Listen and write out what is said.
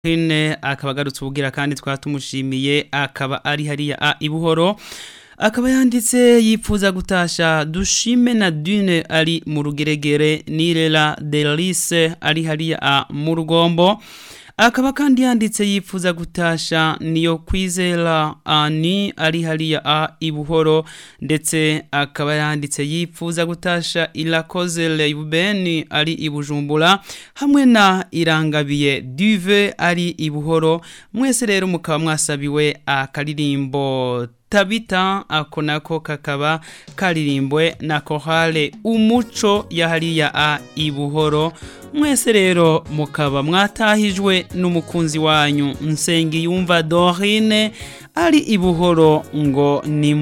Dorine akaba agarutse ubugira kandi twaba tumushimiye akaba ari hariya a ibuhoro akaba yanditse yipfuza gutasha dushime na dune ari mu rugeregere nirera delise ari hariya a mu rugombo akaba kandi yanditse yipfuza gutasha niyo kwizera ani ari hariya a ibuhoro ndetse akaba yanditse yipfuza gutasha irakoze leibeni ari ibujumbura hamwe na irangabiye duve ari ibuhoro mwese rero mukaba mwasabiwe akaririmbo tabita ako nako kakaba karirimbwe na kohale umuco yahariya a ibuhoro mwese rero mukaba mwatahijwe n'umukunzi wanyu nsengiyumva dorine ari ibuhoro ngo ni